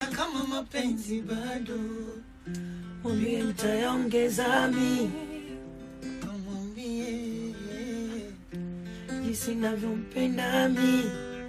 kama mapenzi bado, mwambie nitayaongeza mi, kamwambie jinsi navyompenda mi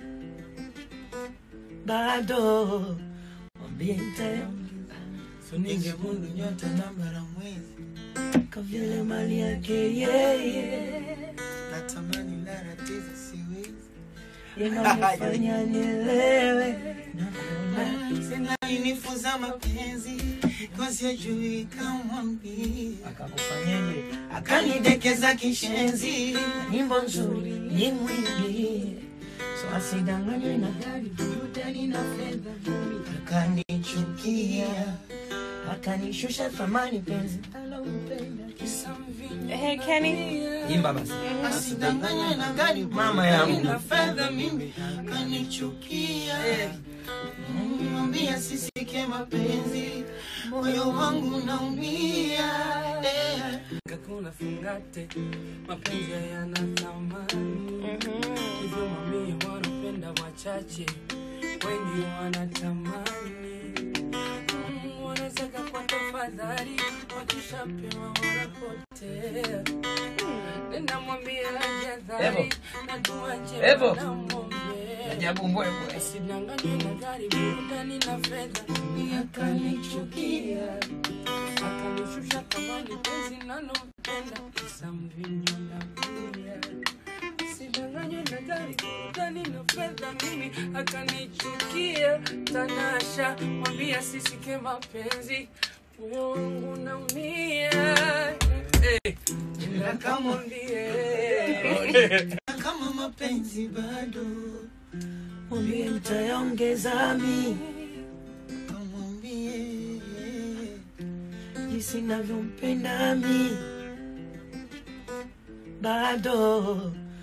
bado, mwambie nitayaongeza So ningemundu nyota na bara mwezi kwa vile mali yake yeye natamani lara tisa siwezi yanayofanya nielewe na kuona sina unifuza mapenzi kwasijui kamwambie akakufanyaje akanidekeza kishenzi nyimbo nzuri ni mwingi so asidanganywe na gari burudani na fedha akanichukia akanishusha thamani penzi alompenda Hey, Kenny. imba basi asidanganywe na gari Mama yangu. na fedha mimi akanichukia mwambia sisike mapenzi moyo wangu naumia eh. kakuna fungate mapenzi hayana thamani hivyo mamia wanapenda wachache wengi wanatamani Mm, wanataka kwa tafadhali wakishapewa wanapotea nenda mwambie ajadhari Evo. na tuache Evo. wanamwombea ajabu mbwembwe Asidanganywe na gari, burudani na fedha, ni akanichukia, akanishusha thamani penzi nalompenda, kisa mvinyo na bia. Asidanganywe na gari, burudani na fedha, mimi akanichukia. Tanasha mwambia sisike mapenzi, moyo wangu naumia. Eh, nenda kamwambie kama mapenzi bado mwambie nitayaongeza mi kamwambie jinsi navyompenda mi bado